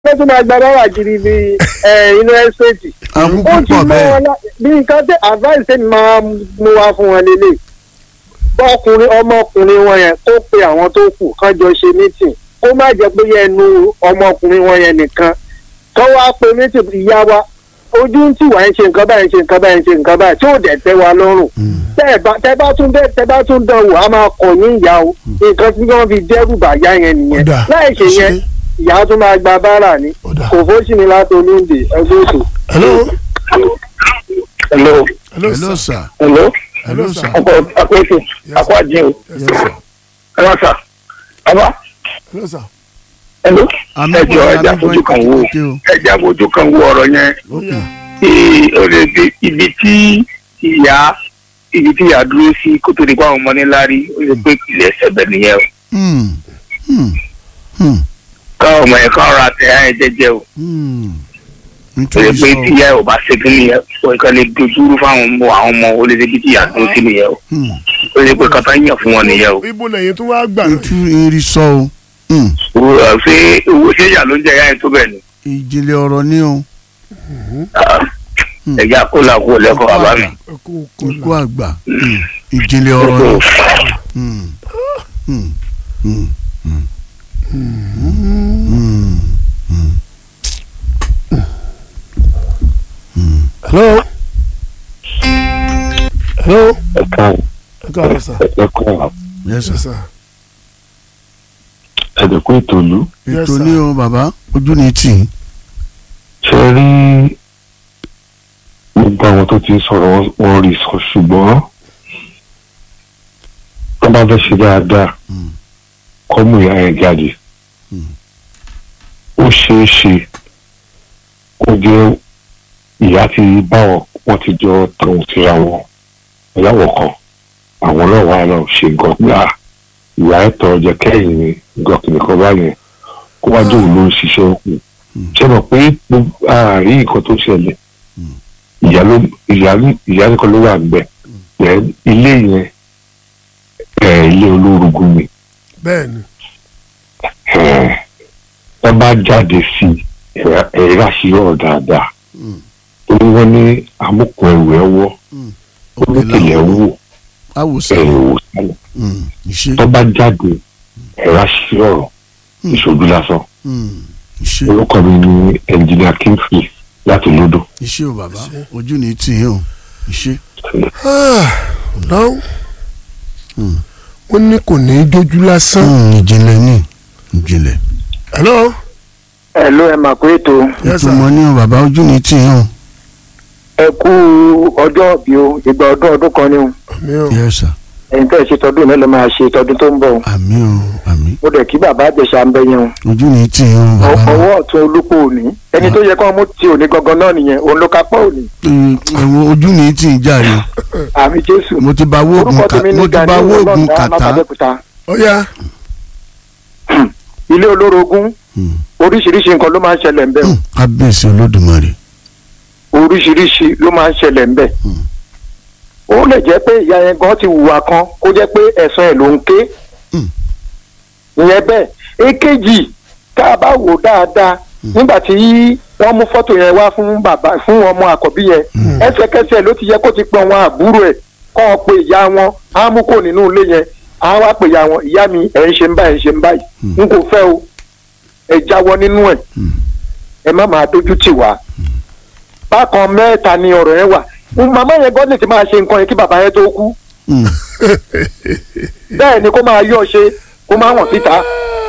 ló tún máa gba báwà kiri ní inú ẹ́stéètì àwọn ó ti púpọ̀ mọ bẹ́ẹ̀ wọn lá- bí nǹkan tẹ advice tẹ́ni máa mú wá fún wọn lélẹ̀ bọ́kùnrin ọmọkùnrin wọn yẹn kó pe àwọn tó kù kán jọ ṣe meeting kó má jẹ́ pé ẹnu ọmọkùnrin wọn yẹn nìkan kán wá pe meeting ìyá wa ojú ń tì wá ń ṣe nǹkan báyìí ń ṣe nǹkan báyìí ń ṣe nǹkan báyìí tí ò dẹ̀ tẹ́ wa lọ́rùn tẹ́ ẹ bá tẹ́ bá tún dé tẹ́ bá tún dán wò á máa kọ̀ yín ìyá o nǹkan tí wọ́n fi dẹ́rù bàyá yẹn nìyẹn Ó dáa. láì ṣe yẹn Ṣé- ìyá tún máa gba báárà ni Ó dáa. kò fóṣì ní láti olóńdè ẹgbẹ́ ètò. hello hello hello hello sir sir hello hello Hello, sir sir. ọkọ akọọsẹ akọ àjẹ o yes yes sir ẹ wá sà bàbá hello sir hello àmì ẹ jọ pọ̀ ẹja àmì fojú pọ̀ kan wo kékeré o ẹja fojú kan wo ọ̀rọ̀ yẹn ok Ee, ó lè dé ibi tí ìyá ibi tí ìyá dúró sí kó tó di pa àwọn ọmọ níláárí ó lè pé ìpìlẹ̀ ẹsẹ̀ bẹ̀ nìyẹn o Hmm. Hmm. Hmm. káwọn ọmọ yẹn kàn ra tẹ ẹ jẹjẹ o Hmm. ó lè nítorí pé sọ tí ìyá ẹ ò bá ṣe kí nìyẹn o kàn lè dojúrú fáwọn ọmọ àwọn ọmọ ó lè débi tí ìyá dúró sí nìyẹn o Hmm. ó lè pé kàtà yàn fún wọn nìyẹn o ibo lẹ́yìn tó wá gbà nítorí eré sọ o Hmm. Owó- ṣé owó ṣé ìyá ló ń jẹ ìyá yẹn tó bẹ̀ ni ìjìnlẹ̀ ọ̀rọ̀ ni o ẹ̀jẹ̀ àkólà kó lẹ́kọ̀ọ́ bàbá mi. ẹkú ikú kọlà àgbà Hmm. ìjìnlẹ̀ ọ̀rọ̀ ni Hmm. Hmm. Hmm. Hmm. Hmm. hello hello ẹ káàárọ̀ ẹ káàárọ̀ sir ẹ káàárọ̀ yes sir yes sir ẹ̀dẹ̀kú ìtòlú Yes, ètò sir. ní o bàbá ojú ni tì í ṣe rí gbogbo àwọn tó ti ń sọ̀rọ̀ wọn- wọn rí sọ ṣùgbọ́n wọ́n bá fẹ́ ṣe dáadáa Mm. kọ́ mú ìyá yẹn jáde Mm. ó ṣeé ṣe kó jẹ́ ìyá ti bá wọn wọ́n ti jọ tàwọn síra wọn ìyàwó kan àwọn náà wà náà ṣe nǹkan pé à ìyá ẹ̀ tọ́ ọjọ́ kẹ́yìn ni nǹkan kìnìkan báyẹn kó wá dé òun ló ń ṣiṣẹ́ òkú ṣe mọ̀ pé gbogbo àárín nǹkan tó ṣẹlẹ̀ ìyá ló ìyá ní- ìyá nìkan ló wà níbẹ̀ Then ilé yẹn ẹ̀ ilé olórogún ni bẹ́ẹ̀ ni ẹ̀ ẹ bá jáde sí i ẹ̀rá sí ọ̀rọ̀ dáadáa torí wọ́n ní amúkùn ẹrù ẹ̀ wọ́ olókèlè ẹ̀ wò awòsàn ẹ̀ wò sálẹ̀ Hmm. ìṣe tó bá jáde ẹ̀rá sí ọ̀rọ̀ ìṣojú lásán Hmm. ìṣe orúkọ mi ní ẹnjìnìà kingsley láti lódò. ìṣe o bàbá ojú ni tì í o ìṣe náà Hmm. wọ́n ní kò ní í jójú lásán Hmm. ìjìnlẹ̀ ni ìjìnlẹ̀ hello ẹ ló ẹ mà pé ètò yes ètò sir mọ ní o bàbá ojú ni tì í o ẹ kú ọjọ́ òbí o ìgbà ọdún ọdún kan ni o àmì o yes sir ẹ̀yin tẹ́ ẹ ṣe tọdún náà ló máa ṣe tọdún tó ń bọ̀ o àmì o àmì mo dẹ̀ kí bàbá àjẹsà ń bẹ yẹn o ojú ni tì í o bàbá ọwọ́ ọ̀tún olúkọ òní ẹni tó yẹ kó mú ti òní gangan náà nìyẹn òun ló kápá òní Hmm. ẹ̀wọ̀n ojú ni tì í jàre àmì jésù mo ti ba wóògùn orúkọ kà tèmi mo ní ti ba Gani wóògùn ọlọ́ọ̀dá kàtá mábàdẹ́kùtà ó yá ilé olórogún Hmm. oríṣiríṣi nǹkan ló máa ń ṣẹlẹ̀ ń bẹ̀ Hmm. kábíyèsí olódùmarè oríṣiríṣi ló máa ń ṣẹlẹ̀ ń bẹ̀ ó lè jẹ́ pé ìyá yẹn gan ti hùwà kan kó jẹ́ pé ẹ̀sán ẹ̀ ló ń ké Hmm. ìyẹn bẹ́ẹ̀ èkejì tá a bá wò dáadáa nígbà tí wọ́n mú fọ́tò yẹn wá fún bàbá fún ọmọ àkọ́bí yẹn ẹsẹ̀kẹsẹ̀ ló ti yẹ kó ti pẹ́ wọn àbúrò ẹ̀ kọ́ ọ pé ìyá wọn á mú kó nínú ilé yẹn á wá pè ìyá wọn ìyá mi ẹ̀ ń ṣe ń báyìí ẹ̀ ń ṣe ń báyìí n kò fẹ́ o ẹ jáwọ́ nínú ẹ̀ ẹ má máa dójú tì wá bákan mẹ́ta ni ọ̀rọ̀ yẹn wà màmá yẹn gọ́dọ̀ ti máa ṣe nǹkan yẹn kí bàbá yẹn tó kú Hmm. bẹ́ẹ̀ ni kó máa yọ̀ ṣe kó máa wọ̀n síta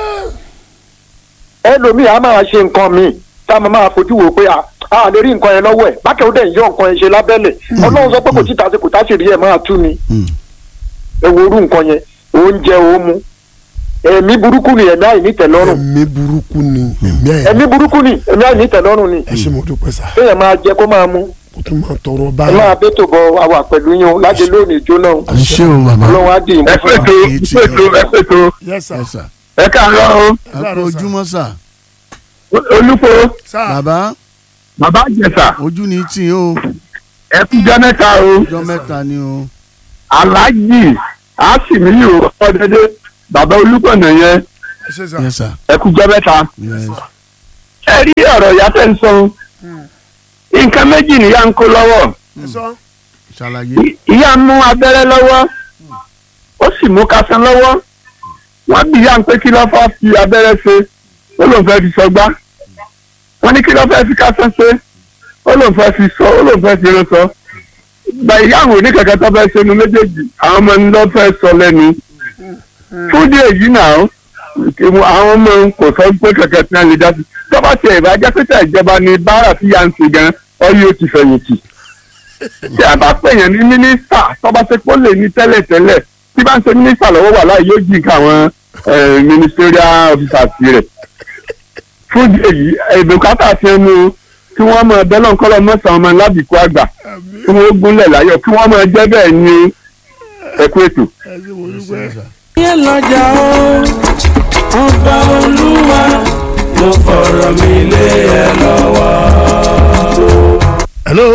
ẹlòmíì á máa ṣe nǹkan míì tá a máa máa fojú wò pé a a lè rí nǹkan yẹn lọ́wọ́ ẹ̀ bákẹ́ ó dẹ̀ ń yọ nǹkan yẹn ṣe lábẹ́lẹ̀ ọlọ́run sọ pé kò títa sí kò tá sì rí ẹ̀ máa tú ni Hmm. ẹ wo orú nǹkan yẹn oúnjẹ òmu ẹ̀mí burúkú ni ẹ̀mí àìnítẹ̀lọ́rùn ẹ̀mí burúkú ni ẹ̀mí ẹ̀ ẹ̀mí burúkú ni ẹ̀mí àìnítẹ̀lọ́rùn ni ẹ ṣe mo dúpẹ́ sá kéèyàn máa jẹ kó máa mu kó tún máa tọrọ ẹ báyìí máa bẹ́tò bọ àwà pẹ̀lú yín o láti lónìí jóná o ìṣe o bàbá ọlọ́run á dì í mú ẹ fún wa. pètò ẹ pètò ẹ pètò yes sir yes sir ẹ káàárọ̀ o a kú ojúmọ́ sà olùkọ́ sá bàbá bàbá àjẹsà ojú ni tì í o ẹ kújọ mẹ́ta o ọjọ́ mẹ́ta ni o aláàjì àsìmíyò ọdẹdẹ bàbá olùkọ́nà yẹn ẹ ṣe sá yes sir ẹ kújọ mẹ́ta yes ẹ rí ọ̀rọ̀ ìyá tẹ̀ ń sọ nǹkan méjì nìyá ń kó lọ́wọ́ ẹ sọ ṣàlàyé I- ìyá ń mú abẹ́rẹ́ lọ́wọ́ ó sì mú kásán lọ́wọ́ wọ́n bí ìyá ń pé kí ló fẹ́ fi abẹ́rẹ́ ṣe ó lóun fẹ́ fi sọgbá wọ́n ní kí ló fẹ́ fi kásán ṣe ó lóun fẹ́ fi sọ ó lóun fẹ́ fi irun sọ gba ìyá àwọn oníkẹ̀kẹ́ tó fẹ́ ṣe nu méjèèjì àwọn ọmọ ń lọ fẹ́ sọ lẹ́nu fún díẹ̀ yìí náà kí wọ́n- àwọn ọmọ ń kò sọ pé kẹ̀kẹ́ tí wọ́n lè dá sí tọ́ba tiẹ̀ ìbájá pété ìjọba ni báárà tí yà ń ṣe gan ọyọ́ ó ti fẹ̀yìntì tí a bá pèèyàn ní mínísítà tọ́ba ṣe pé ó lè ní tẹ́lẹ̀tẹ́lẹ̀ tí bá ń ṣe mínísítà lọ́wọ́ wà láì yóò jí nǹkan àwọn eh, ministerial officers rẹ̀ fún ìdí èyí ìbùkátà ti ń mú kí wọ́n mọ ẹbẹ́ náà kọ́lọ́ mọ́sàn-án ọmọ lábìkú àgbà kí wọ́n gúnlẹ̀ láyọ̀ kí wọ́n mọ jẹ́ bẹ́ẹ̀ ní ẹ̀kú ètò. ẹ ṣe mo dúpẹ́. yẹn lọ́jà o ọba olúwa mo fọ̀rọ̀ mi lé ẹ lọ́wọ́. hello.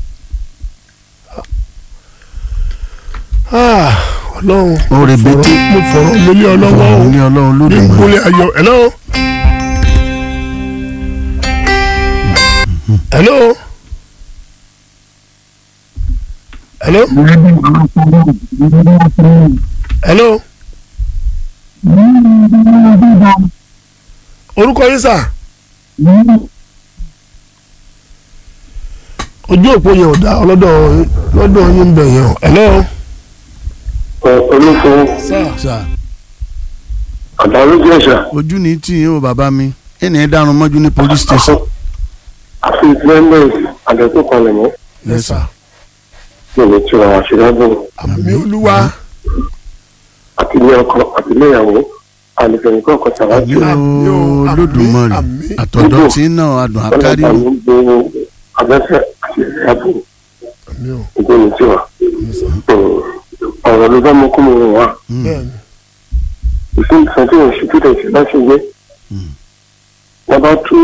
Ah, ọlọ́run ó rebete mo fọ̀rọ̀ mi lé ọ lọ́wọ́ o ní ọlọ́run bí lóde n mọ́ kúnlẹ̀ ayọ̀ hello. hello. hello. hello. orúkọ yín sà. ojú òpó yẹn ò dá ọlọ́dọ̀ lọ́dọ̀ yín ń bẹ̀ yẹn o. hello. olùfún sà àtàlójú ẹ̀ṣà ojú ní tí yín o bàbá mi ẹnì ẹ dárun mọ́jú ní police station àfi ìpínlẹ̀ àdẹ̀kùn kalẹ̀ mọ́ yes sir lónìí tí wọ́n àṣìlágbọ̀n àmì olúwa àti ilé ọkọ àti ilé ìyàwó àlùfẹ̀yìnkọ́ ọkọ̀ àmì tàwájú Àmín o, àmín, olódùmarè àmín. àtọ̀dọ̀ tí náà adùn àkárí o ọlọ́pàá ló ń gbé abẹ́fẹ́ àti ìyàbò àmì o ìgbóni tí wà ọ̀rọ̀ ló bá mú kó mo rò wá bẹ́ẹ̀ni ìfún ìsàn tí wọ́n ṣe tó tẹ̀ sí láti gbé Mm. wọ́n bá tú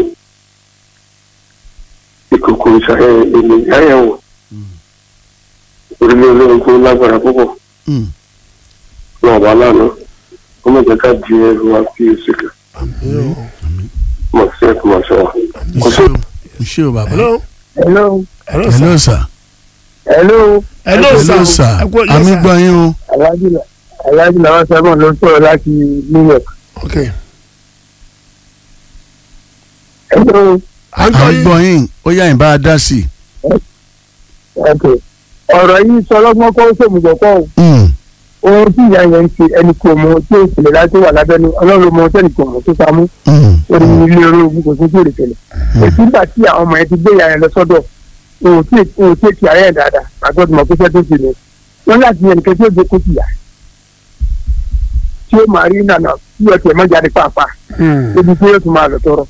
ìkòkò ìṣàyẹ̀ èlé ìyáyẹ̀wò orílẹ̀ olóhùn tó lágbára púpọ̀ Mm. wọn wà lánàá wọ́n mọ̀ jẹ́ ká di ẹrù wa sí oṣù kan àmì o mọ̀ sí ẹ̀kú mọ̀ ṣọ́ wa. kò sí iṣẹ́ o iṣẹ́ o bàbá hello hello hello sir hello sir hello hello hello sir sir ẹ kú ọjọ́ àmì sir. gbọ́ yín o aláàjì aláàjì làwọn sábà ló ń sọ̀rọ̀ láti new york. ok hello à ń à gbọ́ ń yín gbọ́ yín ó yá ìbá a dá sí ok ọ̀rọ̀ yìí sọ lọ́gbọ́n kó sòmùgbọ̀ kọ́ ò i Mm. ohun tí ìyá yẹn ń ṣe ẹni kò mọ tí ó ṣẹlẹ̀ láti wà lábẹ́nu ọlọ́run mọ tẹ́nì kò mọ tó samú Mm. orí ilé olóògùn kò sí tí ò lè tẹ̀lẹ̀ èsì nígbà tí àwọn ọmọ yẹn ti gbé ìyá yẹn lọ sọ́dọ̀ òun tí òun tí èkì ààrẹ yẹn dáadáa àgbọ̀dọ̀ mọ̀ pé fẹ́ tó ti ní wọ́n láti yẹn nìkan tí ó gbé kó ti yà tí ó máa rí nànà tí ó tiẹ̀ mọ́ jáde pàápàá Hmm. níbi tí yóò tún máa lọ tọrọ.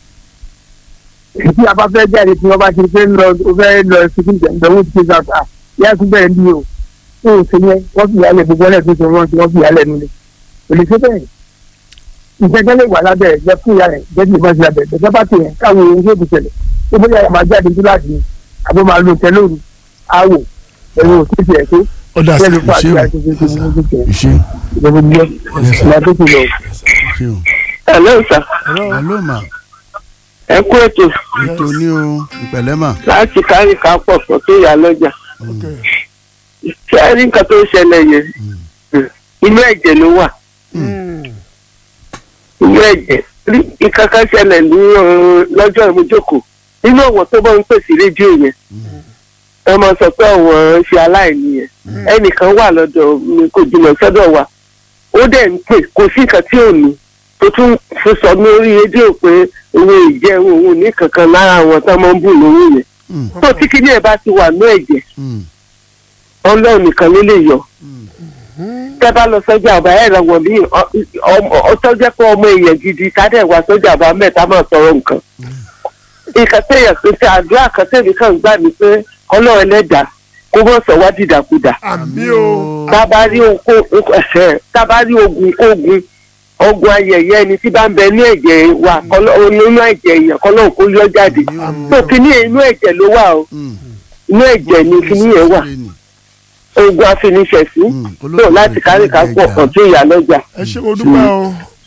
Èyí a bá fẹ́ jáde tí wọ́n bá ti fẹ́ lọ ó fẹ́ lọ síbi ìdánwò tí ó sàkà yá tún bẹ́ẹ̀ ní o. Ó ò ṣe yẹn wọ́n fi ìyálẹ̀ gbogbo ọ̀lẹ́ tó ṣe wọ́n tí wọ́n fi ìyálẹ̀ nílé. Kò lè ṣe bẹ́ẹ̀. Ìjẹ́jẹ́ lè wà lábẹ́ ẹ̀ jẹ́ fún ìyá rẹ̀ jẹ́ bí ìbọn sí lábẹ́ ẹ̀ bá ti yẹn káwọn ohun tó ti ṣẹlẹ̀. Ó bóyá ẹ̀ máa jáde sí láti àbó máa lo tẹ́lóru àwò ẹ̀rọ òṣìṣẹ́ ẹ̀ tó ó dà sí tẹ́lẹ̀ fún àti ṣé o? àti ṣe ṣe ṣe ṣe iṣẹ́ ìjọba ìjọba ìjọba tó ti lọ. iṣẹ́ o hello sir hello ma ẹ kú ètò ètò ní o ìpẹ̀lẹ́ mà láti kárí ká pọ̀ pọ̀ tó yà lọ́jà ok ṣé ẹ rí nǹkan tó ń ṣẹlẹ̀ yẹn inú ẹ̀jẹ̀ ló wà Hmm. inú ẹ̀jẹ̀ rí nǹkan kan ṣẹlẹ̀ ní uh, lọ́jọ́ ìmújókòó nínú ọ̀wọ́n tó bá ń pèsè rédíò yẹn wọ́n máa sọ pé ọ̀wọ́n ṣe aláìní yẹn ẹnìkan wà lọ́dọ̀ mi kò jìnnà sọ́dọ̀ wa ó dẹ̀ ń pè kò sí nǹkan tí ò ní tó tún fi sọ ní orí rédíò pé owó ìjẹun òun ní kankan lára àwọn tó máa ń bù lówó yẹn Mm. tó tí kíní ẹ̀ bá ti wà ní ẹ̀jẹ̀ Mm. ọlọ́run nìkan ló lè yọ Mm. tẹ́ bá lọ sọ́jà ọba ẹ̀rọ wọ̀ ní ọtọ́jẹ́ pé ọmọ èèyàn gidi kádẹ́ wá sọ́jà ọba mẹ́ta máa sọ̀rọ̀ nǹkan. nǹkan téèyàn pé ṣe àdúrà kan tèmi kàn gbà mí pé ọlọ́run ẹlẹ́dàá kó mọ̀ sọ wá dìdàkudà. àmì o tábà rí oko ẹ̀ṣẹ̀ tábà rí ogun kógun ogun ayẹyẹ ẹni tí bá ń bẹ ní ẹ̀jẹ̀ wa kọ́lọ́- nínú ẹ̀jẹ̀ èèyàn kọ́lọ́ kó yọ jáde. tó kíní inú ẹ̀jẹ̀ ló wà o Mm. inú ẹ̀jẹ̀ ni kíní yẹn wà ogun afiniṣẹ̀sí Mm. tó láti kárí ká pọ̀ kàn tó ìyá lọ́jà. ẹ ṣe mo dúpẹ́ o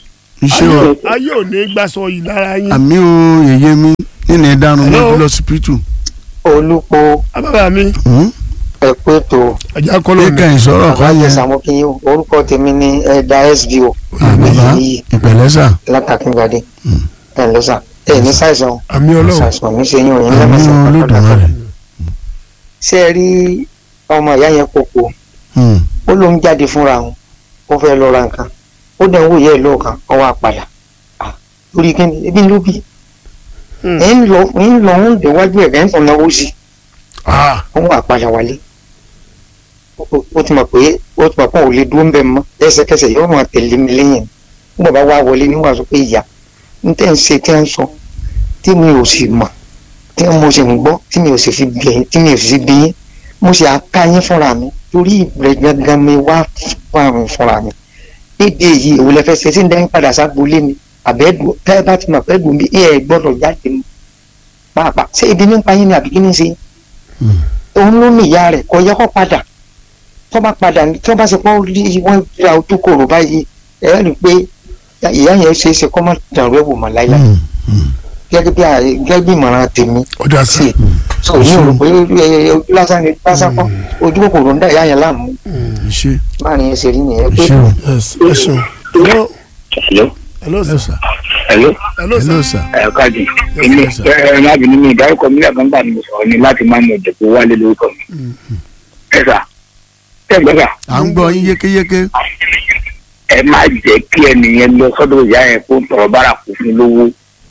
iṣẹ́ o ayé ò ní gbàsọ yìí lára yín. àmì o yèyé mi nínú ìdánu Hello? mọ́tò lọ sípítù. olùpọ̀ bàbá mi ẹ̀pẹ́ tó ẹja kọ́ ló kíkà ní. ìsọ̀rọ̀ kọ́ yẹ sàmókìyìn orúkọ tèmi ní ẹ̀dá sbo bàbá yìí ìpẹ̀lẹ́sà látàkíngbàdé ẹ̀ lọ́sà ẹ̀ ní ṣàìsàn àmì ọlọ́run ṣàìsàn ní ṣe yín òyìn àmì lẹ́mọ̀sán olódùmarè. ṣé ẹ rí ọmọ ìyá yẹn kókó Hmm. ó ló ń jáde fúnra òun ó fẹ́ lọ ra nǹkan ó dẹ̀ ń wòye ẹ̀ lọ́ọ̀kan ó wá padà Ah, lórí kí ni ebi ló bí Hmm. ẹ̀ ń lọ ń lọ ń déwájú ẹ̀ ẹ̀ ń tàn náwó sí Ah, ó wà padà wálé Ó- ó ti mọ̀ pé ó ti mọ̀ pé òun ò lè dúró ń bẹ̀ mọ́ ẹsẹ̀kẹsẹ̀ yóò máa tẹ̀lé mi lẹ́yìn nígbà bá wá wọlé níwà sọ pé ìyá n tẹ́ ń ṣe tí ń sọ tí mi ò sì mọ̀ tí mo sì ń gbọ́ tí mi ò sì fi bí ẹyin tí mi ò sì fi bí yín mo sì àká yín fúnra mi torí ìbẹ̀rẹ̀ gangan mi wá fún àrùn fúnra mi níbi èyí òun lè fẹ́ ṣe tí ń dẹ́yìn padà ságbolé mi àbẹ́dùn tẹ́ ẹ bá ti mọ̀ pé dùn bí ẹ gbọ́dọ̀ jáde mọ́ pàápàá ṣé ibi nípa yín ni àbí kí ni ṣe yín òun ló ní ìyá rẹ̀ kò yẹ kó padà tó bá padà ní- tó bá ṣe pọ́ rí wọ́n ra ojú kòrò báyìí ẹ rí i pé ìyá yẹn ṣe é ṣe kó má dàrú ẹ̀wò mọ́ láyà Hmm. Hmm. gẹ́gẹ́ bí ààrẹ- gẹ́gẹ́ bí ìmọ̀ràn tèmi ọjà sí. sí so ní òrò pé ẹ, ojú lásán ni lásán kọ́ ojú kòkòrò ń dá ìyá yẹn láàmú iṣẹ́ láàrin ẹsẹ̀ rí nìyẹn pé iṣẹ́ o yes ẹ ṣeun. hello hello hello hello sir. sir hello hello hello sir. sir ẹ káàdì èmi Yes, sir. ẹ ẹ má bínú mi ìdárúkọ mi lẹ́ẹ̀kan gbà ni mo sọ̀rọ̀ ni láti máa ń mọ ìdẹ̀kọ̀ wálé lórúkọ mi ẹ sà ẹ gbọ́ sà à ń gbọ́ yín yékéyéké ẹ má jẹ́ kí ẹnìyẹn lọ sọ́dọ̀ ìyá yẹn kó ń tọrọ bára kù fún lówó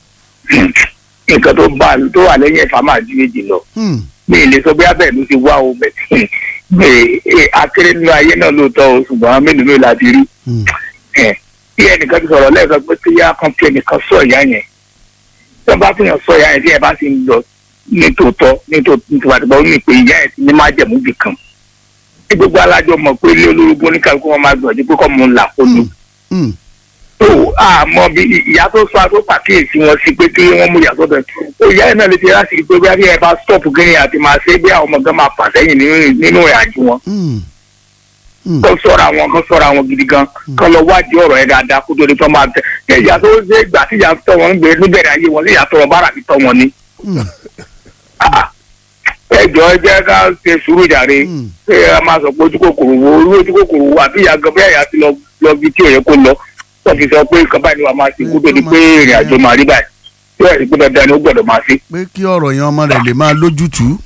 nǹkan tó bá tó wà lẹ́yìn ẹ̀fà máa ju méjì lọ Hmm. mi ì lè sọ bí abẹ́ ló ti wá o bẹ̀ gbé akéré nínú ayé náà lóòótọ́ o ṣùgbọ́n mélòó mélòó la ti rí Hmm. ẹ̀ bí ẹnìkan ti sọ̀rọ̀ lẹ́ẹ̀kan pé kí yá kan kí ẹnìkan sọ ìyá yẹn tí wọ́n bá fi hàn sọ ìyá yẹn tí ẹ bá ti ń lọ ní tòótọ́ ní tòótọ́ ó ní pé ìyá yẹn ti ní má jẹ̀mú bì kan tí gbogbo alájọ mọ̀ pé ilé olórogún oníkàlùkù wọn máa gbọ̀dọ̀ pé kọ́ mọ̀ ń là kó tó Hmm. tó àmọ́ bí ìyá tó sọ àtó pàkíyèsí wọn sí pé kí wọ́n mú ìyá tó bẹ̀ tó ìyá yẹn náà lè ti láti rí pé bí ẹ bá stop gíní àti máa ṣe bí àwọn ọmọ gan máa fà sẹ́yìn nínú- nínú ìrìnàjò wọn Hmm. Hmm. kó sọ̀rọ̀ àwọn kan sọ̀rọ̀ àwọn gidi gan kó lọ wádìí ọ̀rọ̀ yẹn dáadáa kó tó di tó máa tẹ̀ ṣé ìyá tó ṣe ìgbà tí ìyá tọ́ wọn ń gbé níbẹ̀rẹ̀ ayé wọn sí ìyá tọrọ bára fi tọ́ wọn ni. Hmm. Ah, ẹ jọ ẹ jẹ́ ká ṣe sùúrù jàre Hmm. ṣé ẹ máa sọ pé ojú kòkòrò wo orí ojú kòkòrò wo àbí ìyá gan bí àyà ti lọ lọ bí tí ò yẹ kó lọ wọ́n ti sọ pé nǹkan báyìí ni wàá máa ṣe kó tó di pé ìrìn àjò máa rí báyìí tí wọ́n rí pé dandan ni ó gbọ́dọ̀ máa ṣe. pé kí ọ̀rọ̀ yẹn ọmọ rẹ̀ lè máa lójútùú.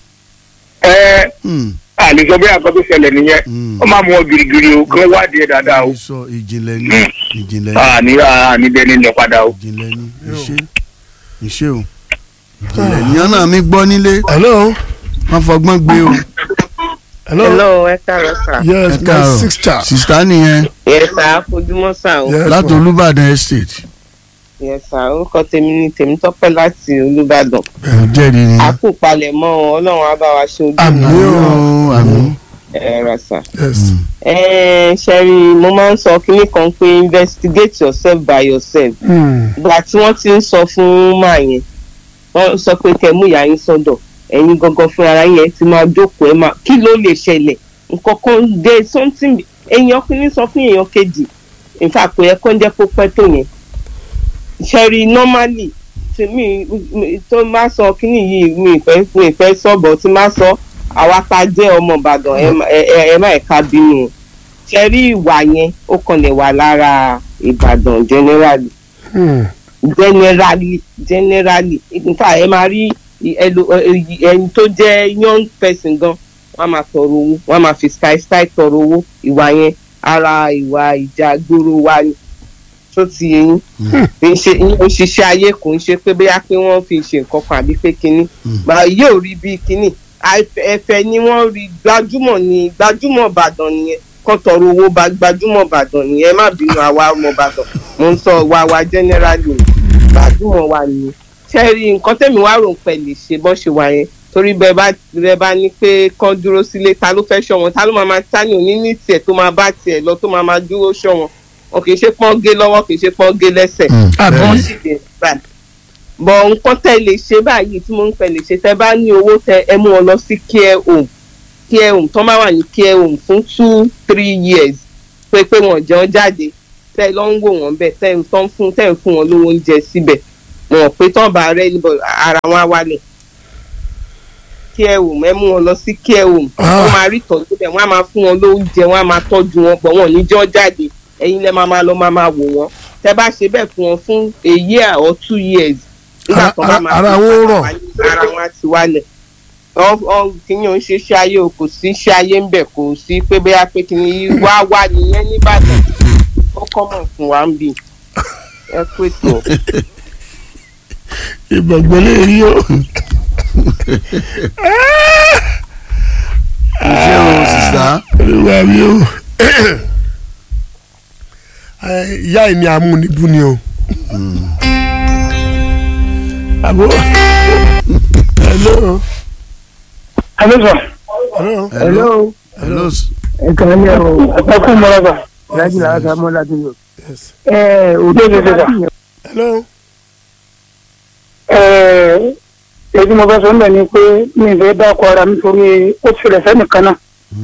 ẹ Hmm. àlè sọ bí àkọ́ tó ṣẹlẹ̀ nìyẹn Hmm. ó máa mú wọn girigiri o kí wọ́n wádìí ẹ̀ dáadáa o. sọ ìjìnlẹ̀ ní ìjìnlẹ̀ ní àní àní dẹni lọ padà o. ìjìnlẹ̀ ní iṣẹ́ iṣẹ́ o ìjìnlẹ̀ ní ọ̀nà mi gbọ́ nílé hello wọ́n fọgbọ́n gbé o hello hello ẹ káàárọ̀ sà. yes ẹ my káàárọ̀ sister. sista nìyẹn yes sà fojúmọ́ sà o. Yes, láti ma. Olúbàdàn estate yes sà orúkọ tèmi ni Tèmítọ́pẹ́ láti Olúbàdàn. ẹ jẹ́rìí ni a kú palẹ̀mọ́ o, Ọlọ́run á bá wa ṣe ojú Àmín. mi. yóò àmì ẹ rà sà. yes. ẹ ṣẹ́rí mo máa ń sọ kínní kan pé investigate yourself by yourself. Hmm. ìgbà tí wọ́n ti ń sọ fún màá yẹn wọ́n sọ pé kẹ́ mú ìyá yín sọ́dọ̀ ẹ̀yin gangan fún ara yẹn ti máa jókòó ẹ̀ máa kí ló lè ṣẹlẹ̀ nǹkan kan dé something èèyàn kìíní sọ fún èèyàn kejì in fact kò yẹ kó ń jẹ́ kó pẹ́ tó yẹn ṣẹ́rí normally tí mi mi- tó má sọ kíní yìí mi ìfẹ́ mi ìfẹ́ sọ̀bọ̀ tí má sọ àwa ta jẹ́ ọmọ Ìbàdàn ẹ má- ẹ ẹ- ẹ má ẹ̀ka bínú ṣẹ́rí ìwà yẹn ó kàn lè wà lára Ìbàdàn generally Hmm. generally generally nfa ẹ máa rí ẹlò- ẹ- ẹni tó jẹ́ young person gan wọ́n á máa tọrọ owó wọ́n á máa fi sky sky tọrọ owó ìwà yẹn ara ìwà ìjà gbòòrò wa ni tó ti yẹn kì í ṣe ìyẹn òṣìṣẹ́ ayé kò ń ṣe pé bóyá pé wọ́n fi ṣe nǹkan kan àbí pé kínní màá yóò rí bí kínní àìfẹ́- ẹ̀fẹ̀ ni wọ́n rí gbajúmọ̀ ní gbajúmọ̀ Ìbàdàn nìyẹn kọ́ tọrọ owó bá gbajúmọ̀ Ìbàdàn nìyẹn ẹ má bínú àwa ọmọ Ìbàdàn mo ń sọ wa wa generally gbajúmọ̀ wa ni ṣẹ́ẹ̀rì nǹkan tẹ̀mí wá rò ń pẹ̀ lè ṣe bọ́ ṣe wà yẹn torí bẹ́ẹ̀ bá bẹ́ẹ̀ bá ní pé kán dúró sílé ta ló fẹ́ ṣọ́ wọn ta ló máa máa ta ní òní ní tiẹ̀ tó máa bá tiẹ̀ lọ tó máa máa dúró ṣọ́ wọn wọn kì í ṣe pọ́n gé lọ́wọ́ kì í ṣe pọ́n gé lẹ́sẹ̀ àbí wọ́n sì dé báyìí. bọ̀ nǹkan tẹ́ lè ṣe báyìí tí mo ń pẹ́ lè ṣe tẹ́ bá ní owó tẹ ẹ mú wọn lọ sí care home care home tó máa wà ní care home fún two three years pé pé wọn jẹun jáde tẹ́ ẹ lọ ń wò wọ́n bẹ́ẹ̀ tẹ́ ẹ ń tán fún tẹ́ ẹ ń fún wọn lówó oúnjẹ síbẹ̀ wọn pé tán bá rẹ níbọ̀ ara wọn á wálẹ̀ care home ẹ mú wọn lọ sí care home wọ́n máa rí ìtọ́jú bẹ̀ wọ́n á máa fún wọn lóúnjẹ wọ́n á máa tọ́jú wọn pọ̀ wọn ò ní jọ́ jáde ẹ̀yin lẹ́ máa máa lọ máa máa wò wọ́n tẹ́ bá ṣe bẹ́ẹ̀ fún wọn fún a year or two years nígbà Ara- tó bá ara- máa ara fi wọn padà rọ̀. wálé, ara wọn á ti wálẹ̀ kìnìún ń ṣe iṣẹ́ ayé o kò sí iṣẹ́ ayé ń bẹ̀ kò sí pé bóyá pé kìnìún wá wá nìyẹn nìbàdàn ó kọ́mọ̀ fún wa ń bì ẹ pé tó. ìgbàgbọ́ lè rí o. ṣé o sista olúwa mi o. Ẹ, ìyá ẹ̀ ni amúnibú ni o. àbó. hello. Hello, sir. hello. hello hello s- Ẹ̀kan ní ẹ̀rọ ẹ̀kún mọ́lọ́gbà. Ìyájú làwọn sá mọ́ láti yọ. yes. Ẹ òde òde sà. hello. Ẹ èyí mo fẹ́ sọ níbẹ̀ ni pé mi ìfẹ́ dákọ̀ ara mi torí ó ti rẹ̀ sẹ́nìkan náà.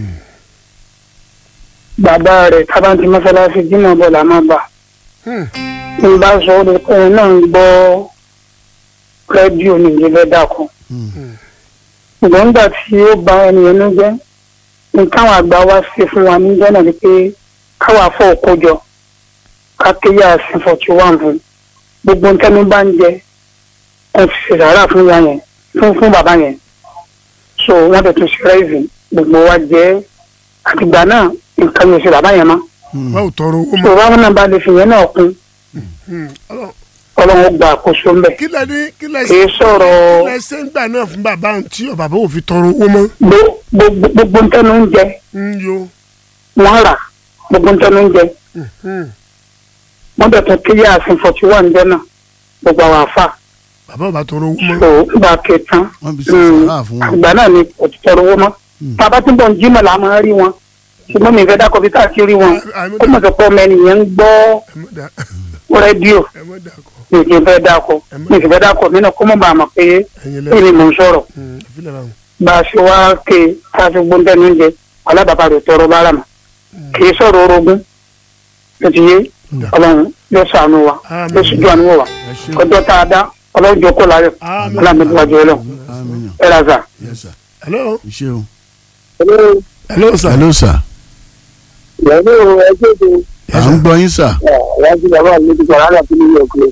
Bàbá rẹ̀ tábàntì mọ́sálásí Jímọ̀ bọ̀ là máa bà. Hmm. Tí n bá sọ ọ́ lè pẹ́ náà ń gbọ́ rédíò ní ìdílé dákọ̀. ṣùgbọ́n nígbà tí ó ba ẹnìyẹn ló jẹ́ nǹkan àwọn àgbà wa ṣe fún wa níjọ́ náà ni pé káwa fọ́ òkójọ ká kéyà sí forty one fún gbogbo nǹkan mi bá ń jẹ wọn fi ṣe sàárà fún ya yẹn fún fún bàbá yẹn so wọn tẹ̀ tún ṣe rẹ́ẹ̀sì gbogbo wa jẹ́ àtìgbà náà nǹkan yẹn ṣe bàbá yẹn mọ́ wọ́n ò tọrọ owó so mọ́. báwọn náà bá lè fi yẹn náà kún Hmm. Ọlọ́run, ọlọ́run gba àkóso ńbẹ̀ kí lẹ ní kí lẹ kì í sọ̀rọ̀ kí lẹ ṣe ń gbà náà fún bàbá òun tí ò bàbá ò fi tọrọ owó mọ́. gbo- gbogbo gbogbo nǹkan ló ń jẹ ń yo. wọ́n rà gbogbo nǹkan ló ń jẹ Hmm. wọ́n bẹ̀ tún kíyà àsìn forty one jẹ́ náà gbogbo àwọn àfà bàbá ò bá tọrọ owó mọ́. tó gbà kẹtàn wọ́n fi ṣe sàrà fún wọn. àgbà náà ni kò ti tọrọ owó mọ́ bàbá tí bọ̀ ń jí mọ̀ là máa rí wọn ṣùgbọ́n mi fẹ́ dákọ̀ bí káàkiri rí wọn ó mọ̀ sọ pé ọmọ ẹnìyẹn ń gbọ́ ẹ mọ̀ dà rédíò ẹ mọ̀ dà kọ mi kì í fẹ́ dákọ̀ mi kì í fẹ́ dákọ̀ mí náà kó mọ̀ bá a mọ̀ pé ẹ̀yin èmi lẹ́yìn. mò ń sọ̀rọ̀ Hmm. ìfilẹ̀ báwọn. bá a ṣe wá ké ká fi gbóńtẹ́ ní oúnjẹ alábàbà rẹ̀ tọrọ bára mọ̀ kì í sọ̀rọ̀ orogún ló ti yé Dà. ọlọ́run yóò ṣàánú wa Àmín. yóò ṣíjú àánú wa ẹ ṣé ọjọ́ tá a dá ọlọ́run jókòó láyọ̀ Àmín. ọlọ́mọdéwájú ọlọ́run àmín ẹ ra zà. yes sir hello. ẹ ṣé o. hello sir. hello sir ìyàwó ẹgbẹ́ tó à ń gbọ́ yín sir. wájú bàbá mi ti sọ̀rọ̀ àlàfin ní ọ̀gbìn.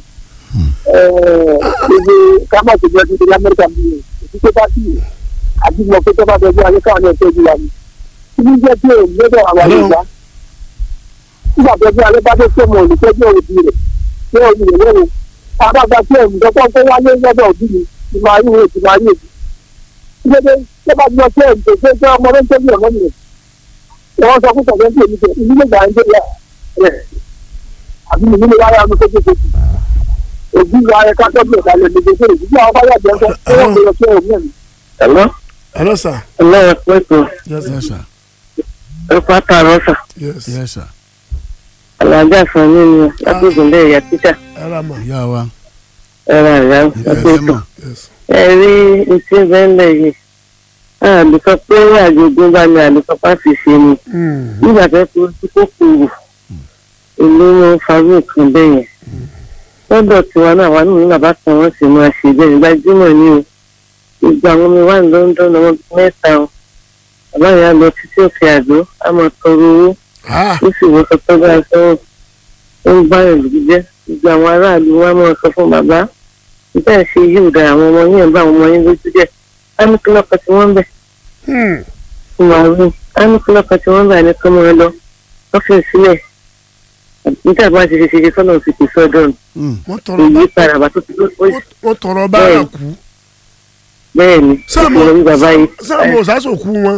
ibi kábà tó jẹ́ títí lamẹ́ríkà bí i tó bá sí àti mọ̀ pé tó bá bẹ̀rẹ̀ ayé káwọn ẹ̀ tọ́jú wa ni. ibi jẹ́ pé òun lọ́dọ̀ àwọn Hello. àgbà. nígbà tó bí alẹ́ bá dé tó mọ̀ òní tọ́jú òbí rẹ̀ ní òbí rẹ̀ lẹ́nu. àbágbá tí òun dọ́kọ́ tó wáyé lọ́dọ̀ òbí mi ti máa rí ìwé ti máa rí èdè. ìgbésẹ̀ tó bá gbọ́ pé òun tó tó ọmọ ló ń tọ́jú ọmọ mi rẹ̀. wọ́n sọ fún sọ̀rọ̀ ní èmi ìlú lè gbà ń gbé rẹ̀ àbí ìlú lè wáyà ọmọ tó tó tó òbí wa ẹ ká tọ́jú ẹ̀ka lè lè fèrè ìdílé àwọn bá yàgbẹ́ ńkọ́ tó wọ́n lè ṣe òun ẹ̀mí. ẹ̀lọ́ hello sir. ẹ̀lọ́ pẹ̀tọ́ yes sir. yes sir ẹ̀kọ́ àtàrọ̀ sà yes. yes sir alájà sàn mí ni lágbègbè lẹ́yìn ìyá títà ẹ ra mà. ìyá wa ẹ̀rọ àyà ìfẹ́ fẹ́ mọ̀ yes. ẹ rí etí bẹ́ńlẹ̀ yìí àlùkò pé àjogún bá ní àlùkò pàṣẹ ṣe ni Hmm. nígbà tó kú tí kò kúrò ìlú wọn farú nǹkan bẹ́ẹ̀ yẹn lọ́dọ̀ tiwa náà wà nínú bàbá kan wọ́n sì máa ṣe bẹ́ẹ̀ gbajúmọ̀ ní o gbogbo àwọn ọmọ wa ní London ọmọ mẹ́ta o bàbá yẹn á lọ títí òkè àdó á máa tọrọ owó ah ó sì wọ́n sọ pé bá a sọ́wọ́ ó ń bá yẹn lójú jẹ́ gbogbo àwọn aráàlú wa máa sọ fún bàbá nígbà ṣe yóò da àwọn ọmọ yẹn bá àwọn ọmọ yẹn lójú jẹ́ á ní kí lọ́kọ̀ tí wọ́n bẹ̀ Hmm. fún wa rí á ní kí lọ́kọ̀ tí wọ́n bẹ̀ ní kí wọ́n lọ ọ́fíìsì sílẹ̀ nígbà bá ti ṣe ṣe ṣe sọ́nà ti kì í sọ́dọ̀ Hmm. wọ́n tọrọ bá èyí padà bá tó ti tó wọ́n- wọ́n tọrọ bára kú. bẹ́ẹ̀ ni sáàmù ìṣòro ní bàbá yìí sáàmù òsásòkú wọn.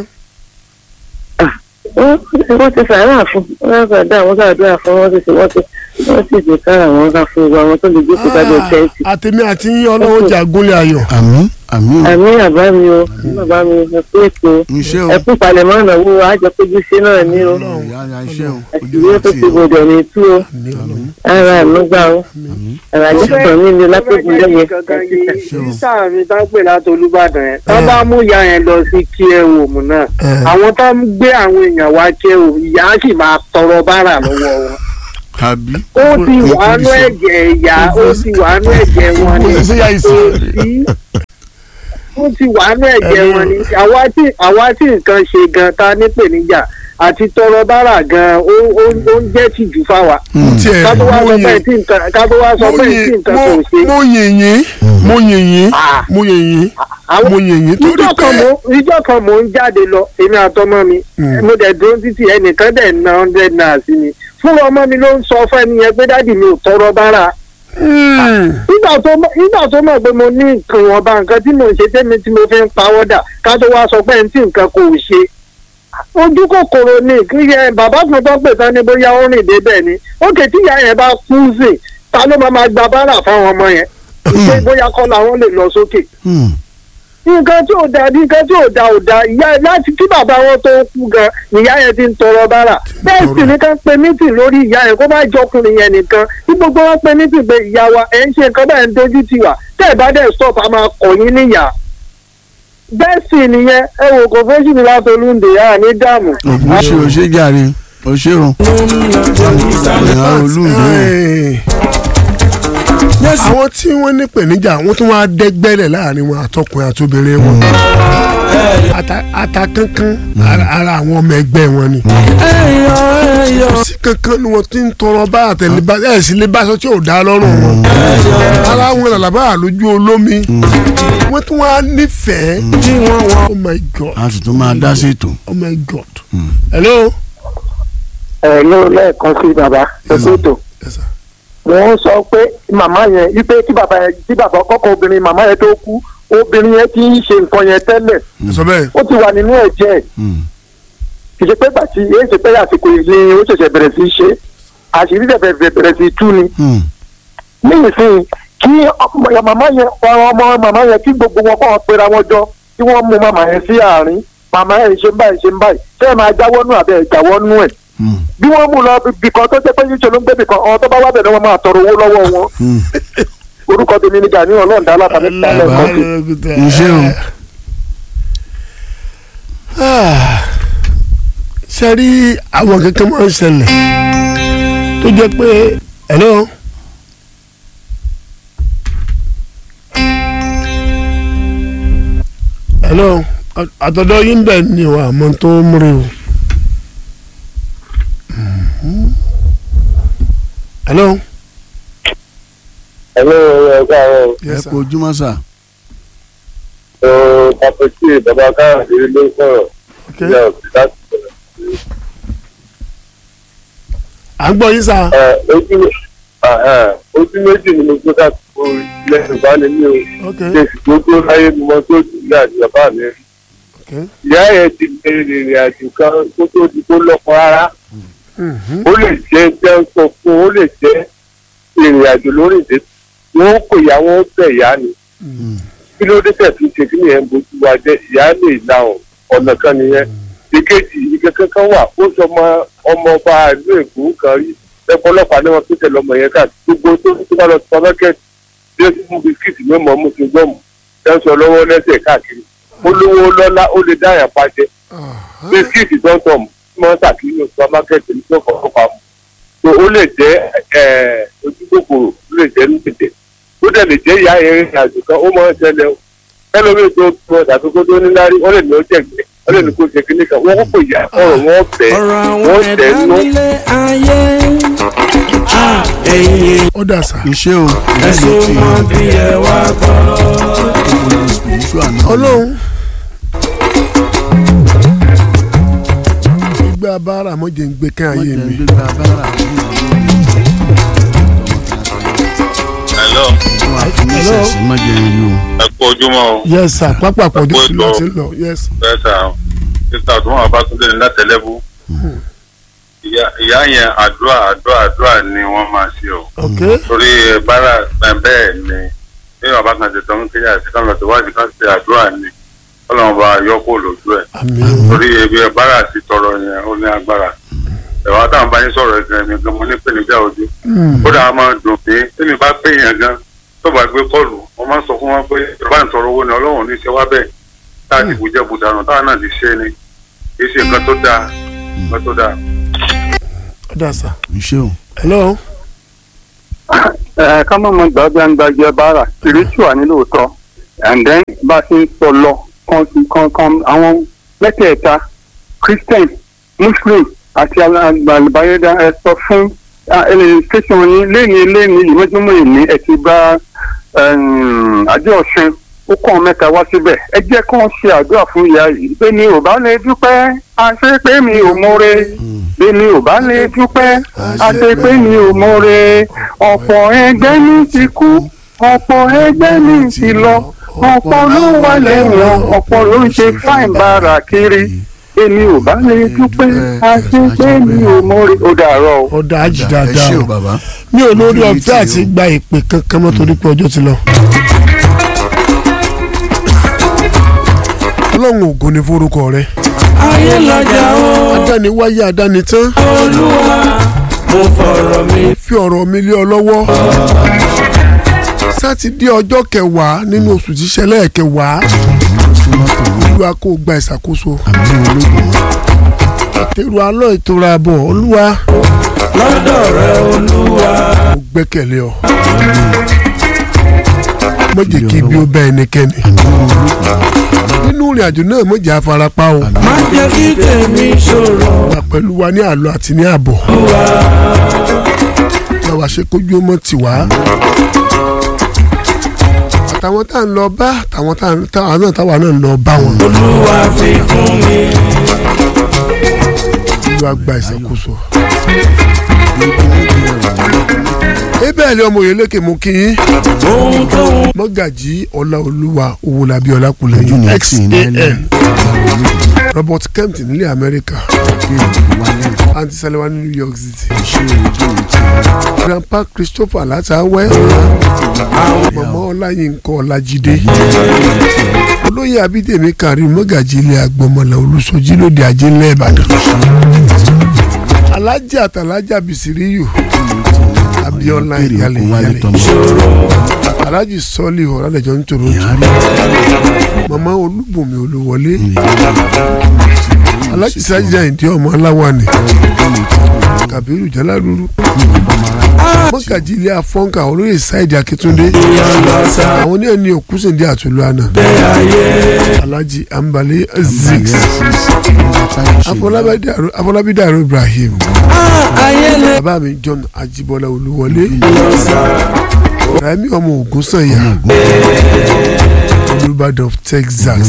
wọ́n wọ́n ti sàárà fún wọ́n gbàdá àwọn gbàdúrà fún wọ́n ti sì wọ́n ti wọ́n sì ti kára àwọn ká fún gbogbo àwọn tó lè gbé kókà lọ tẹ́ǹtì. àtẹ̀mí àti yín ọlọ́wọ́ jà gúnlẹ̀ ayọ̀. àmín àmín o àmì bàbá mi o bàbá mi ẹ kú ètò iṣẹ́ o ẹ kú palẹ̀mọ́ ìnáwó àjọpéjú ṣe náà ní o ìyá ya iṣẹ́ o ojú àṣìwé wa tó ti ti gbọdọ̀ ní tú o ara ànúgbà o ara àjọpọ̀ mi ni lápẹ́jù lẹ́yìn ṣe o mi tá ń pè láti olùbàdàn yẹn tá bá mú ìyá yẹn lọ sí kí ẹ wò mú náà àwọn tá ń gbé àwọn èèyàn wá kí ẹ wò ìyá á sì máa tọrọ bárà lọ́wọ́ wọn àbí. ó ti wàánú ẹ̀jẹ̀ ìyá ó ti wàánú ẹ̀jẹ̀ wọn ni Kò sí yá ìsìn. kò sí ó ti wàánú ẹ̀jẹ̀ wọn ni àwa tí àwa tí nǹkan ṣe gan ta nípèníjà àti tọrọ bára gan ó ó ó ń jẹ́ tìjú fáwa tiẹ̀ ká tó wá mo sọ pé yìn tí nǹkan ká tó wá sọ mo pé tí yìn nǹkan kò ṣe. mo yìn yín mo yìn yín Ah. mo yìn yín àwọn mo yìn yín torí ìjọ kan pé mò ìjọ kan mò ń jáde lọ èmi àtọmọ mi Mm. mo dẹ̀ dúró títì ẹnìkan dẹ̀ ná hundred naira sí mi fún ọmọ mi ló ń sọ fún ẹni yẹn pé dádì mi ò tọrọ bára Mm. nígbà tó mọ̀ nígbà tó mọ̀ pé mo ní nǹkan ìwọ̀nba nǹkan tí mò ń ṣe tẹ́mi tí mo fi ń pawọ́dà ká tó wá sọ pé ẹni tí nǹkan kò ṣe ojú kòkòrò ni kíyẹ bàbá kan tó pè tán ni bóyá ó rìn débẹ̀ ni ókè tí ìyá yẹn bá kú sí ta ló máa máa gba bára fáwọn ọmọ yẹn pé bóyá kọ́ làwọn lè lọ sókè Hmm. nǹkan tí ò da bí nǹkan tí ò da ò da ìyá láti kí bàbá wọn tó kú gan ìyá yẹn ti ń tọrọ bára bẹ́ẹ̀ sì ni ká ń pe mítì lórí ìyá yẹn kó má jọkùnrin yẹn nìkan tí gbogbo wọn pe mítì pé ìyá wa ẹ̀ ń ṣe nǹkan bẹ́ẹ̀ ń dojú tì wá tẹ́ ẹ̀ bá dẹ̀ stop a máa kọ̀ yín níyà bẹ́ẹ̀ sì nìyẹn ẹ wò kò fẹ́ sì ní láti olúndè yá ní dààmú. ògùn ṣe ò ṣe jàre ò ṣe o. ìyá olùdó Eh, àwọn tí wọ́n ní pèníjà wọ́n tún wá dẹ́gbẹ́lẹ̀ láàrin wọn àtọkùnrin àtobìnrin wọn Ata- ata kankan ara ara àwọn ọmọ ẹgbẹ́ wọn ni kò sí kankan ni wọ́n ti ń tọrọ bá àtẹlẹbá ẹ̀ sì lè bá aṣọ tí ò dá lọ́rùn wọn ara wọn làlábà àlójú olómi wọ́n tún wá nífẹ̀ẹ́ oh my god a sì tún máa dá sí ètò. oh my god hello. ẹ ló lẹ́ẹ̀kan sí bàbá ṣètò Yes, sir. wọ́n sọ pé màmá yẹn wípé tí bàbá yẹn tí bàbá kọ́kọ́ obìnrin màmá yẹn tó kú obìnrin yẹn ti ń ṣe nǹkan yẹn tẹ́lẹ̀ ẹ sọ bẹ́ẹ̀ ó ti wà nínú ẹ̀jẹ̀ ẹ̀ Hmm. kì í ṣe pé gbàtí èyí ṣe pé àsìkò yìí ni ó ṣẹ̀ṣẹ̀ bẹ̀rẹ̀ sí í ṣe àṣírí ṣẹ̀ṣẹ̀ bẹ̀rẹ̀ sí í tú ni Hmm. nísìnyí kí ọmọ màmá yẹn ọmọ màmá yẹn kí gbogbo wọn kọ́ wọn pera wọn jọ kí wọ́n mú màmá yẹn sí àárín màmá yẹn ṣe ń báyìí ṣe ń báyìí ṣé ẹ máa jáwọ́ nù àbẹ́ ẹ̀ jáwọ́ nù ẹ̀ Hmm. bí wọ́n mú lọ bìkan tó jẹ́ pé yíṣẹ́ ló ń gbé bìkan ọ̀hún tó bá wá bẹ̀rẹ̀ wọn máa tọrọ owó lọ́wọ́ wọn Hmm. orúkọ tèmi ni Gani ọlọ́ọ̀dá alábàárẹ̀ tálẹ̀ kan sí. Iṣẹ́ o. ṣe rí àwọn kankan máa ń ṣẹlẹ̀ tó jẹ́ pé hello. hello à- àtọ̀dọ̀ yín bẹ̀ ni wà mọ́ tó ń múre o. Mhm. hello. ẹ̀lọ́ ẹ̀ka ọ̀ ẹ yes sir. kú ojúmọ́ sà. ọ̀ pàpẹ́tì bàbá káàdì ló ń sọ̀rọ̀ okay. ìyá òsì láti sọ̀rọ̀. à ń gbọ́ yín sá. Ẹ, ojú ojú méjì ni mo gbé káàkiri lẹ́yìn bá ní mi ò okay. ṣe sì tó tó láyé mi mọ tó jù ní àti bàbá mi rí. okay. ìyá yẹn ti lè rìnrìn àjò kan kó tó di kó lọ́kọ rárá Mhm. ó lè jẹ́ jẹ́ ń sọ fún ó lè jẹ́ ìrìn àjò lórí ìdè wọn kò yá wọn bẹ̀ ìyá ni kí ló dé tẹ̀ fi ṣe kí nìyẹn ń bójú wa jẹ́ ìyá lè la ọ̀ ọ̀nà kan nìyẹn ìkejì ike kankan wà ó sọ ọmọ ọmọ ọba ìlú èkó kan rí ẹ̀kọ́ ọlọ́pàá ní wọn tó tẹ̀lé ọmọ yẹn káàkiri gbogbo tó tó bá lọ sí supermarket bí ó ti mú bisikíìtì mẹ́mọ́ mú ti gbọ́mù ẹ̀ ń sọ lọ́wọ́ lẹ́sẹ̀ káàkiri ó lówó lọ́lá ó lè dá àyàn pa jẹ bisikíìtì tọ́ntọ̀m tí wọ́n ń tàkì nínú supermarket ní tó kọ̀ọ̀kan pa mu so ó lè jẹ́ ẹ̀ ojú kòkòrò ó lè jẹ́ nípìtẹ̀ ó dẹ̀ lè jẹ́ ìyá yẹn rìn àjò kan ó máa ń ṣẹlẹ̀ o ẹlòmíì tó tó tàbí kó tó níláárí wọ́n lè ní ó jẹ̀gbẹ́ wọ́n lè ní kó ṣe kíní kan wọ́n kò yà ọ̀rọ̀ wọn bẹ̀ ọ̀rọ̀ àwọn wọ́n tẹ̀ ẹ̀dá nú nílé ayé Ah, ẹ̀yin ó dà sá. iṣẹ́ o. ẹ̀sùn mọ́ bí ẹ wá gbọ́. spiritual náà. ọlọ́run gbígbá bára mọ́jẹ̀ ń gbé ká wọ́n ayé jẹ́ mi. gbégbá bára Hello, wọn àfiníṣẹ́ sí mọ́jẹ́ yìí o. ẹ kú ojúmọ́ o. yes sir pápá pọ̀jù Ọ̀pọ̀ sí ètò. láti lọ yes. Bẹ́ẹ̀ sà, sísá tó wọn bá tún lé ní látẹ̀lẹ́bù. Ìyá ìyá yẹn àdúrà àdúrà àdúrà ni wọ́n máa ṣe o. ok Torí bára bẹ́ẹ̀ ni bí bàbá kan ṣe tọ́ ń kéde àti kan lọ síwájú kan ṣe àdúrà ni Ọlọ́run bá yọ kó lójú ẹ̀. àmì Torí ebi ẹ̀ bára ti tọrọ yẹn ó ní agbára. Ẹ̀wọ̀n táwọn bá yín sọ̀rọ̀ ẹ̀gbẹ́ mi gan mo ní pèníjà ojú. kódà a máa dùn mí tẹ́mi bá pè yàn gan tó bá gbé kọ́ọ̀lù wọ́n máa ń sọ fún wọn pé ìjọba ń tọrọ owó ni ọlọ́run ní í ṣe wá bẹ́ẹ̀ tá a ti bùjẹ́ bùdànù táwọn náà ti ṣe ni kì í ṣe nǹkan tó dáa nǹkan tó dáa. ó dà sá. iṣẹ́ o. hello. ẹ ká má mọ gbàgbé àgbàjẹ bára spiritual ní lóòótọ́ and then bá a ṣe ń sọ lọ kan kan kan àwọn mẹ́tẹ̀ẹ̀ta christian muslim àti àgbàlùbáyédá ẹ sọ fún station yín lẹ́ni lẹ́ni ìmọ̀júmọ́ ìní ẹ ti bá àjọ ọ̀sìn ó kọ́ mẹ́ta wá síbẹ̀ ẹ jẹ́ kí wọ́n ṣe àdúrà fún ìyá yìí pé mi ò bá lè dúpẹ́ àṣẹ pé mi ò mọ̀re pé mi ò bá lè dúpẹ́ àṣẹ pé mi ò mọ̀re ọ̀pọ̀ ẹgbẹ́ mi ti kú ọ̀pọ̀ ẹgbẹ́ mi ti lọ ọ̀pọ̀ ló wà lẹ́wọ̀n ọ̀pọ̀ ló ń ṣe fáìn bára kiri èmi ò bá lè dúpẹ́ àṣẹ pé mi ò mọ̀re ó dàárọ̀ o. ó dáa jì ẹ dáadáa ṣé o o bàbá. mi ò lórí Ojú mi ọ̀fẹ́ tì àti o. gba ìpè kankan mọ́ torí pé ọjọ́ ti lọ. ọlọ́run ògo ni forúkọ rẹ ayé lọ́jà o adáni wáyé adáni tán olúwa mo fọ̀rọ̀ mi fi ọ̀rọ̀ mi lé ọ lọ́wọ́ sátidé ọjọ́ kẹwàá nínú oṣù tíṣẹlẹ̀ kẹwàá olúwa kó o gba ìṣàkóso àtẹrù alọ́ ìtura àbọ̀ olúwa lọ́dọ̀ rẹ olúwa mo gbẹ́kẹ̀lé ọ má jẹ́ kí ibi ó bá ẹnikẹ́ni nínú ìrìn àjò náà má jẹ́ afarapa o má jẹ́ kí tèmi ṣòro wà pẹ̀lú wa ní àlọ́ àti ní àbọ̀ làwa ṣe kójú ọmọ tiwa àtàwọn tá à ń lọ bá àtàwọn tá à ń- táwa náà táwa náà ń lọ bá wọn olúwa fi fún mi olúwa gba ìṣàkóso. ebẹ́ẹ̀lì ọmọ òyìnlẹ́kẹ̀ mú kí yín ohun tó ń mọ́gàjí ọláolúwa owólabí ojú ọlákùlẹ̀yìn ni ẹtì ní xan ẹlẹ́ robert kempton nílẹ̀ amẹ́ríkà aunty saliwa ní new york city grandpa christopher látàwẹ́ mama ọláyínká ọlájídé olóyè abídèmí karim mọ́gàjí ilé agbọmọlá olùsọjí lóde ajé ńlẹ̀ ìbàdàn alájà àtàlájà bìsíríyù abiola ìyálẹ̀ ìyálẹ̀ alájì sọ́ọ̀lì ọ̀rẹ́dẹ̀jọ́ ń toronto mama olúbùnmi olúwọlé alájì sájà ìdí ọmọ aláwàní kàbírù jálárúrú mọ́gàjí ilé afọ́nkà olóyè sáìdì akíntúndé àwọn oníyàn ní òkúsèndé àtúlù àná alájì ambali zix afọlábí dàrú ibrahim ayé lè bàbá mi john ajibola olúwọlé rami ọmọ ogun sanya olùbàdàn of texas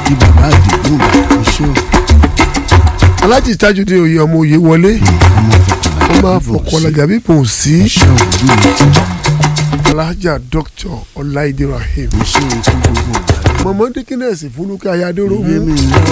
alájì tajudé oyè ọmọ oyè wọlé ọmọ afọkọlajà bí kò sí alájà dr ọláìdé rahim mọ̀mọ́ dikínẹ́sì fúlùkẹ́ ayádóró mú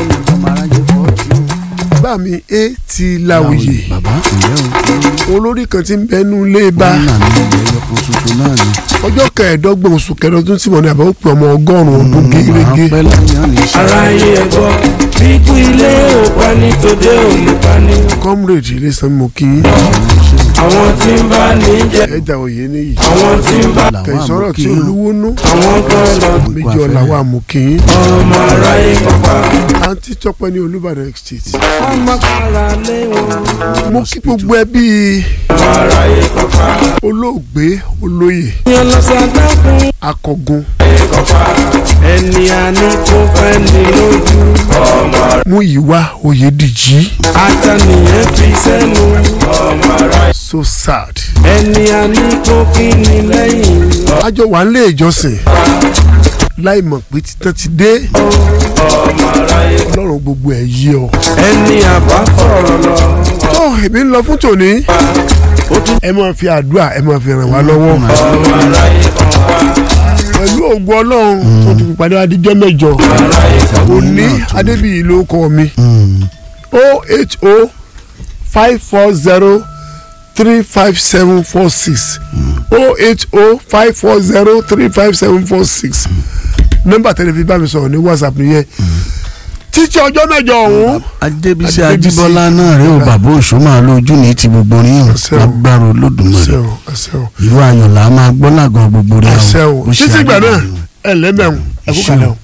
bá mi é ti láwùyè bàbá ìyẹ́ o olórí kan ti ń bẹnu lé bá nà ní ìyẹ́ ẹ̀kọ́ tuntun náà ni. ọjọ́ kẹẹ̀ẹ́dọ́gbọ̀n oṣù kẹẹ̀ẹ́dọ́gbọ̀n tí mo ní àbá ó pè ọmọ ọgọ́rùn-ún ọdún gẹ́gẹ́ pẹ́ láyé àná iṣẹ́ ara yé ẹ̀gbọ́ bíkú ilé ò pa ní tòde ò lè pa ní. comrade ilé sanmi mo kí yín àwọn tí ń bá ní jẹ ẹja òye níyì àwọn tí ń bá kẹ̀sọ́rọ̀ tí olúwo nú àwọn kan lọ méjì ọ̀la wà mú kí yín ọmọ aráyé pápá àǹtí tọpẹ ní olúbàdàn state ọmọ kára lé wọn mo kí gbogbo ẹbí ọmọ aráyé pápá olóògbé olóyè yẹn lọ sí adágún akọgun pápá ẹni àní kò fẹ́ ní lójú ọmọ múyìwá oyèdìjì àtànìyàn fi sẹ́nu ọmọ aráyé so sad ẹni àní kò kí ni lẹ́yìn àjọ wà nílé ìjọsìn láì mọ̀ pé títàn ti dé ọmọ aráyé ọlọ́run gbogbo ẹ̀ yí ọ. ẹni àbá fọ̀rọ̀ lọ tó èmi ń lọ fún tòní ẹ máa fi àdúrà ẹ máa fi ràn wá lọ́wọ́ ọmọ aráyé pápá pẹ̀lú ògùn ọlọ́run tó ti fi pàdé adijọ́ mẹ́jọ òní adébíyì ló kọ́ mi o h o five four zero three five seven four six o h o five four zero three five seven four six nọ́mbà tẹlifí bá mi sọ̀rọ̀ ní whatsapp nìyẹn títí ọjọ́ mẹ́jọ ọ̀hún adébísí Adébísí ajíbọ́lá náà rẹ ò bàbá òṣùmá lójú ní ti gbogbo rí hàn Àṣẹ o. lágbára olódùmarè ẹsẹ̀ o ẹsẹ̀ o ìlú ayọ̀ là á máa gbọ́ làgàn gbogbo rí hàn ẹsẹ̀ o bó ṣe títí ìgbà náà àdúrà ni o. ẹ lẹ́mẹ̀rún ẹ̀kú Ṣé o. kalẹ̀ o.